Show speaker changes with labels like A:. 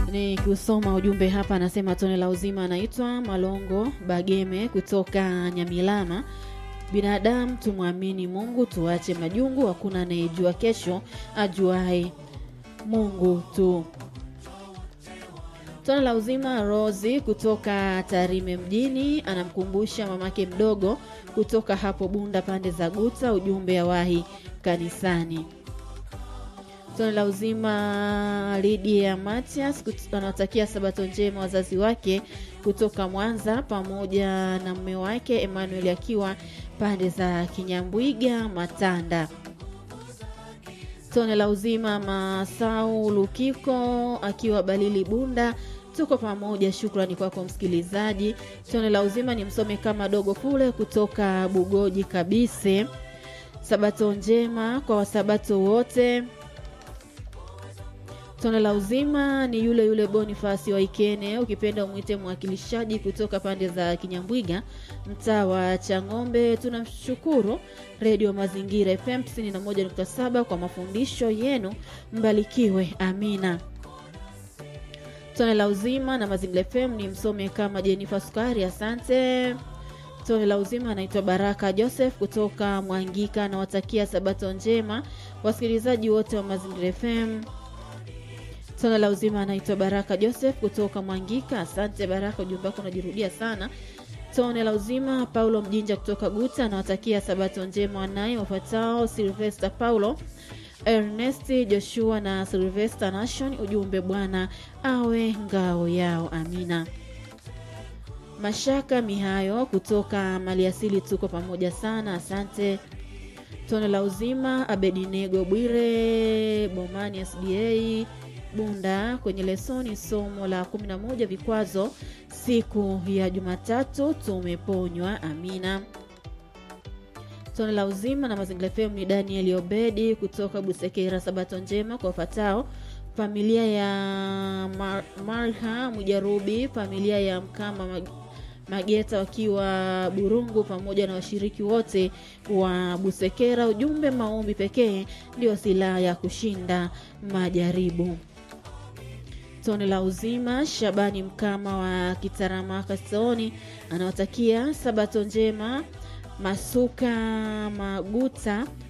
A: Ni kusoma ujumbe hapa, anasema tone la uzima, anaitwa Malongo Bageme kutoka Nyamilama. Binadamu tumwamini Mungu, tuache majungu, hakuna anayejua kesho, ajuae Mungu tu. Tone la uzima Rosi kutoka Tarime mjini anamkumbusha mamake mdogo kutoka hapo Bunda pande za Guta, ujumbe awahi kanisani. Tone la uzima Lydia Matias anawatakia sabato njema wazazi wake kutoka Mwanza pamoja na mume wake Emmanuel akiwa pande za Kinyambwiga Matanda. Tone la uzima Masau Lukiko akiwa Balili Bunda, tuko pamoja. Shukrani kwako msikilizaji. Tone la uzima ni msome kama dogo kule kutoka Bugoji Kabise. Sabato njema kwa wasabato wote. Tone la uzima ni yule yule Bonifasi wa Ikene, ukipenda umwite mwakilishaji kutoka pande za Kinyambwiga, mtaa wa Chang'ombe. Tunamshukuru Redio Mazingira FM 91.7 kwa mafundisho yenu, mbarikiwe. Amina. Tone la uzima na Mazingira FM ni msome kama Jenifa Sukari, asante. Tone la uzima anaitwa Baraka Joseph kutoka Mwangika, anawatakia sabato njema wasikilizaji wote wa Mazingira FM. Tone la uzima anaitwa Baraka Joseph kutoka Mwangika. Asante Baraka, ujumbe wako unajirudia sana. Tone la uzima Paulo Mjinja kutoka Guta anawatakia sabato njema wanaye wafuatao: Silvester Paulo, Ernest Joshua na Silvester Nation. Ujumbe Bwana awe ngao yao, amina. Mashaka Mihayo kutoka Maliasili, tuko pamoja sana, asante. Tone la uzima Abedinego Bwire Bomani SDA Bunda kwenye lesoni somo la 11 vikwazo siku ya Jumatatu tumeponywa. Amina. Tone la uzima na Mazingira FM ni Daniel Obedi kutoka Busekera. Sabato njema kwa wafatao: familia ya Mar Marha Mujarubi, familia ya Mkama Mag Mageta wakiwa Burungu, pamoja na washiriki wote wa Busekera. Ujumbe, maombi pekee ndio silaha ya kushinda majaribu. Tone la uzima Shabani Mkama wa Kitaramaka Soni anawatakia sabato njema Masuka Maguta